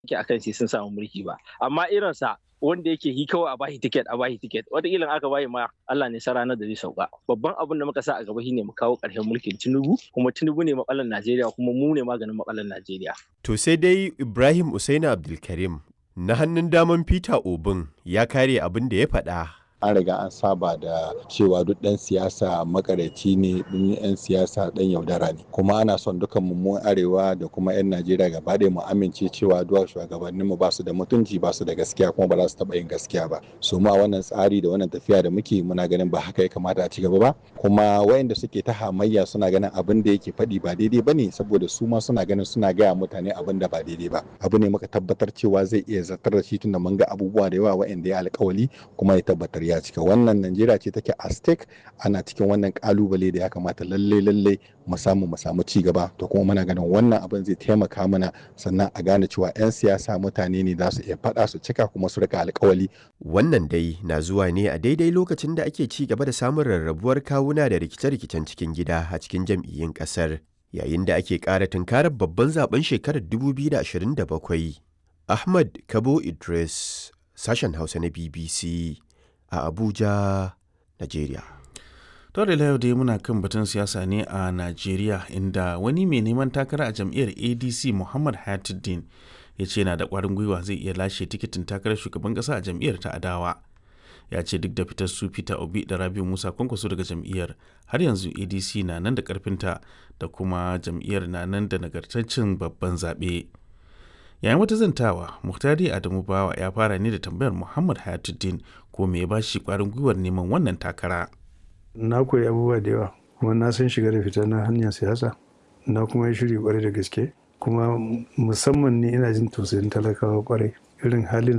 yake akan sai sun samu mulki ba amma irinsa wanda yake yi kawai a bashi tiket a bashi tiket wataƙila aka bayi ma Allah ne sa ranar da zai sauka babban abin da muka sa a gaba shine mu kawo ƙarshen mulkin Tinubu kuma Tinubu ne matsalar Najeriya kuma mu ne maganin matsalar Najeriya To sai dai Ibrahim Usaini Abdulkarim na hannun daman Peter Obin ya kare abin da ya faɗa. an riga an saba da cewa duk ɗan siyasa makareci ne ɗin 'yan siyasa ɗan yaudara ne kuma ana son dukan mu arewa da kuma 'yan najeriya gaba ɗaya mu amince cewa duwa shugabannin mu ba su da mutunci ba su da gaskiya kuma ba za su taɓa yin gaskiya ba su ma wannan tsari da wannan tafiya da muke muna ganin ba haka ya kamata a ci gaba ba kuma wayanda suke ta hamayya suna ganin abin da yake faɗi ba daidai ba ne saboda su ma suna ganin suna gaya mutane abin da ba daidai ba abu ne muka tabbatar cewa zai iya zartar da shi tunda mun ga abubuwa da yawa wayanda ya alkawali kuma ya tabbatar ya cika wannan najeriya ce take a stake ana cikin wannan kalubale da ya kamata lalle lalle mu samu mu samu ci gaba to kuma muna ganin wannan abin zai taimaka mana sannan a gane cewa 'yan siyasa mutane ne za su iya faɗa su cika kuma su rika alkawali Wannan dai na zuwa ne a daidai lokacin da ake ci gaba da samun rarrabuwar kawuna da rikice-rikicen cikin gida a cikin jam'iyyun ƙasar yayin da ake ƙara tunkarar babban zaben shekarar 2027. Ahmad Kabo Idris, sashen Hausa na BBC. a Abuja, Najeriya. To da yau dai muna kan batun siyasa ne a Najeriya inda wani mai neman takara a jam'iyyar ADC Muhammad Hayatuddin ya ce yana da ƙwarin gwiwa zai iya lashe tikitin takarar shugaban ƙasa a jam'iyyar ta Adawa. Ya ce duk da fitar su Peter Obi da Rabiu Musa kwankwaso daga jam'iyyar har yanzu ADC na nan da ƙarfinta da kuma jam'iyyar na nan da nagartaccen babban zaɓe. yayin wata zantawa muhtari adamu bawa ya fara ne da tambayar muhammad hayatuddin ko me ya ba shi kwarin gwiwar neman wannan takara na koyi abubuwa da yawa kuma na san shiga da fita na hanyar siyasa na kuma yi shiri kwarai da gaske kuma musamman ne ina jin tausayin talakawa kwarai irin halin